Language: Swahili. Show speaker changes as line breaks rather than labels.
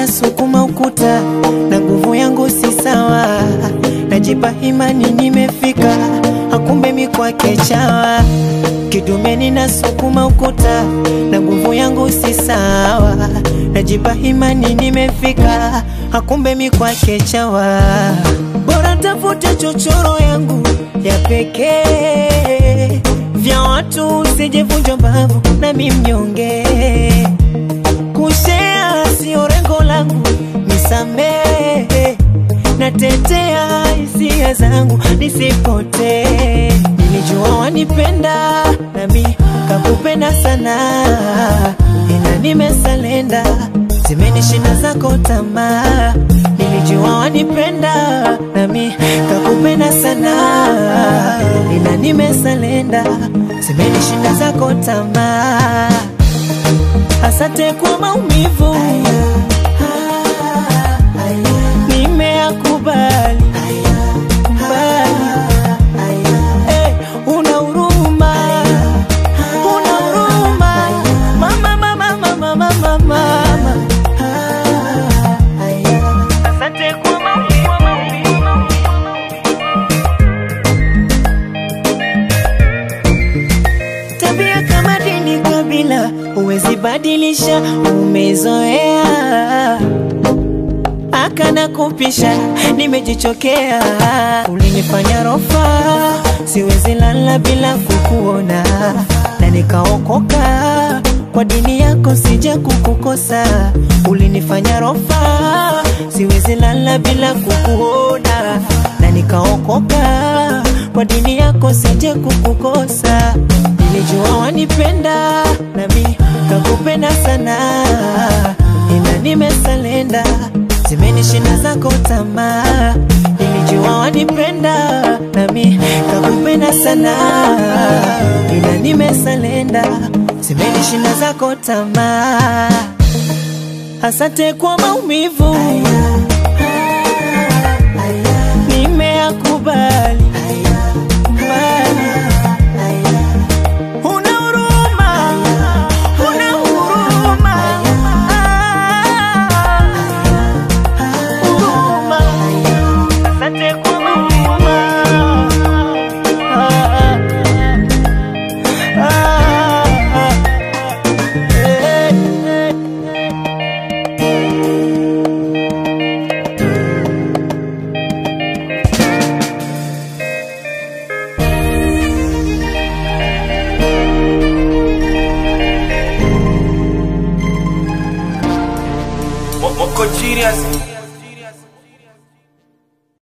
ninasukuma ukuta na nguvu yangu si sawa, najipa imani nimefika, hakumbe mi kwake chawa. Kidume ninasukuma ukuta na nguvu yangu si sawa, najipa imani nimefika, hakumbe mi kwake chawa. Bora tafute chochoro yangu ya pekee, vya watu usijevunja mbavu nami mnyonge kushea sio rengo langu, nisamehe, natetea hisia zangu nisipotee. Nilijua wanipenda nami kakupenda sana, ila nimesalenda, zimenishinda zako tamaa. Nilijua wanipenda nami kakupenda sana, ila nimesalenda, zimenishinda zako tamaa. Asante kwa maumivu, nimeyakubali bali eh, una huruma, una huruma mama, mama, mama, mama, mama. Asante kwa maumivu. Tabia kama dini, kabila huwezi badilisha, umezoea akana kupisha, nimejichokea. Ulinifanya rofa, siwezi lala bila kukuona, na nikaokoka kwa dini yako, sija kukukosa. Ulinifanya rofa, siwezi lala bila kukuona, na nikaokoka kwa dini yako, sija kukukosa. Nilijua wanipenda nami kakupenda sana, ila nimesalenda, zimenishinda zako tamaa. Nilijua wanipenda nami kakupenda sana, ila nimesalenda, zimenishinda zako tamaa. Asante kwa maumivu, nimeyakubali bali Una huruma, una huruma, huruma. Asante kwa huruma. Ah, ah, ah, eh, eh.
Moko genius